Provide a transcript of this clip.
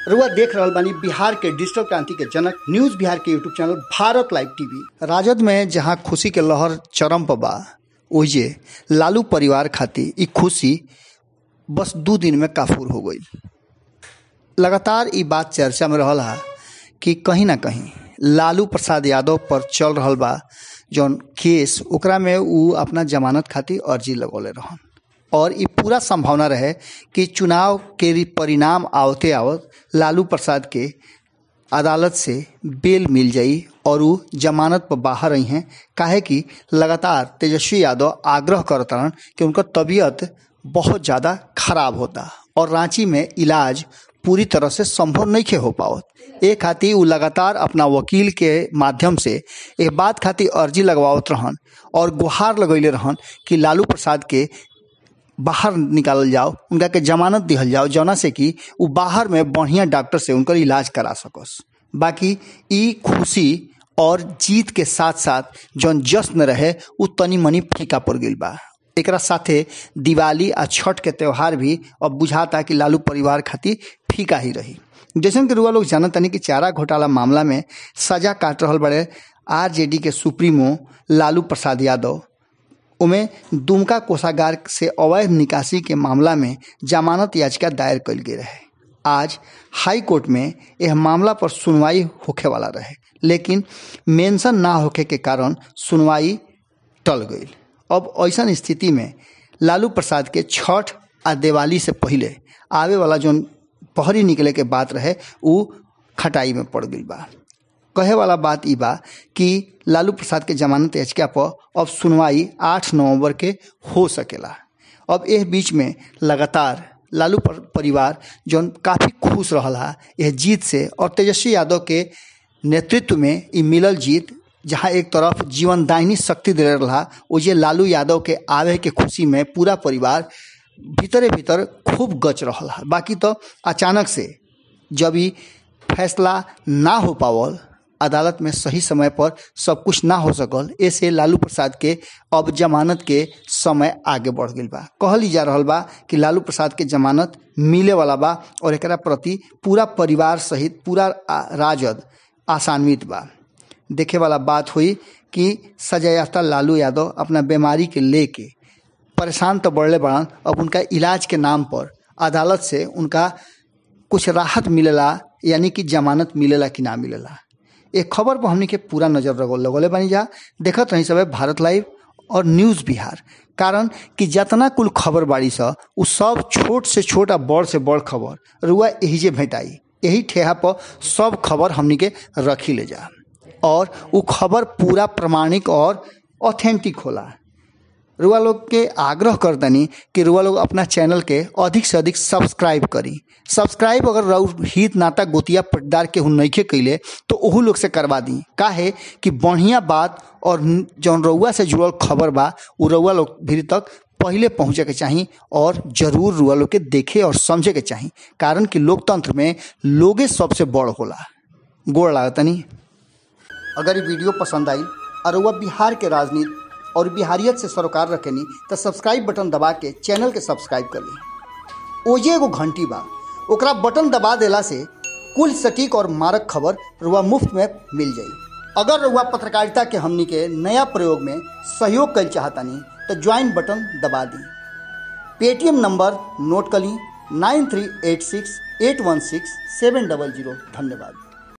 रुआ देख रहल बानी बिहार के डिजिटल क्रांति के जनक न्यूज बिहार के YouTube channel Bharat live TV राजद में जहां खुशी के लहर चरम पर बा ओहिजे लालू परिवार खातिर ई खुशी बस दू दिन में काफूर हो गई लगातार ई बात चर्चा में रहल हा कि कहीं ना कहीं लालू प्रसाद यादव पर चल रहल बा जौन केस ओकरा में ऊ अपना जमानत खातिर अर्जी लगौले रहन और ई पूरा संभावना रहे कि चुनाव के रि- परिणाम आवते आवत लालू प्रसाद के अदालत से बेल मिल जाई और वो जमानत पर बाहर आई हैं काहे कि लगातार तेजस्वी यादव आग्रह करतरन कि उनका तबीयत बहुत ज़्यादा खराब होता और रांची में इलाज पूरी तरह से संभव नहीं खे हो पावत ए खातिर उ लगातार अपना वकील के माध्यम से ए बात खातिर अर्जी लगवावत रहन और गुहार लगैले रहन कि लालू प्रसाद के बाहर निकालल जाओ उनका के जमानत दिहल जाओ जौना से कि उ बाहर में बढ़िया डॉक्टर से उनकर इलाज करा सकस बाकी ई खुशी और जीत के साथ साथ जौन जश्न रहे उ तनी मनी फीका पड़ गई बा एकरा साथे दिवाली आ छठ के त्यौहार भी अब बुझाता कि लालू परिवार खातिर फीका ही रही जैसन कि रुआ लोग जानत तनी कि चारा घोटाला मामला में सजा काट रहल बड़े आरजेडी के सुप्रीमो लालू प्रसाद यादव उमें दुमका कोषागार से अवैध निकासी के मामला में जमानत याचिका दायर कल गई रहे आज हाई कोर्ट में यह मामला पर सुनवाई होखे वाला रहे लेकिन मेंशन ना होखे के कारण सुनवाई टल गई अब ऐसन स्थिति में लालू प्रसाद के छठ आ दिवाली से पहले आवे वाला जौन पहरी निकले के बात रहे उ खटाई में पड़ गई बा कहे वाला बात ई बा कि लालू प्रसाद के जमानत याचिका पर अब सुनवाई आठ नवंबर के हो सकेला अब एह बीच में लगातार लालू पर परिवार जौन काफ़ी खुश रहल हा यह जीत से और तेजस्वी यादव के नेतृत्व में ई मिलल जीत जहाँ एक तरफ जीवन दाहिनी शक्ति दे रहा ओजे लालू यादव के आवे के खुशी में पूरा परिवार भीतरे भीतर खूब गच रहल हा बाकी तो अचानक से जब ई फैसला ना हो पावल अदालत में सही समय पर सब कुछ ना हो सकल ऐसे लालू प्रसाद के अब जमानत के समय आगे बढ़ गई बा कहल जा रहल बा कि लालू प्रसाद के जमानत मिले वाला बा और एकरा प्रति पूरा परिवार सहित पूरा आ- राजद आसान्वित बा देखे वाला बात हुई कि सजायाफ्ता लालू यादव अपना बीमारी के लेके परेशान तो बढ़ले बड़न अब उनका इलाज के नाम पर अदालत से उनका कुछ राहत मिलेला यानी कि जमानत मिलेला कि ना मिलेला एक खबर पर हमनी के पूरा नजर लगो लगोले बनी जा देखत रही सब भारत लाइव और न्यूज़ बिहार कारण कि जितना कुल खबर बाड़ी सा उ सब छोट से छोट आ बड़ से बड़ खबर रुआ यही जे भेटाई यही ठेहा पर सब खबर हमनी के रखी ले जा और उ खबर पूरा प्रमाणिक और ऑथेंटिक होला रुआ लोग के आग्रह कर दनी कि रुआ लोग अपना चैनल के अधिक से अधिक सब्सक्राइब करी सब्सक्राइब अगर रउ हित नाता गोतिया पटदार के नइखे कैले तो ओहू लोग से करवा दी काहे कि बढ़िया बात और न- जौन रउआ से जुड़ल खबर बा उ रउआ लोग भी तक पहले पहुंचे के चाही और जरूर रुआ लोग के देखे और समझे के चाही कारण कि लोकतंत्र में लोगे सबसे बड़ होला गोड़ लागतनी अगर ये वीडियो पसंद आई और वह बिहार के राजनीति और बिहारियत से सरोकार रखेनी तो सब्सक्राइब बटन दबा के चैनल के सब्सक्राइब कर ली ओजे एगो घंटी बा ओकरा बटन दबा देला से कुल सटीक और मारक खबर रुआ मुफ्त में मिल जाई अगर रुआ पत्रकारिता के हमनी के नया प्रयोग में सहयोग कर चाहतानी तो ज्वाइन बटन दबा दी पेटीएम नंबर नोट कर ली nine three eight six eight one six seven double zero धन्यवाद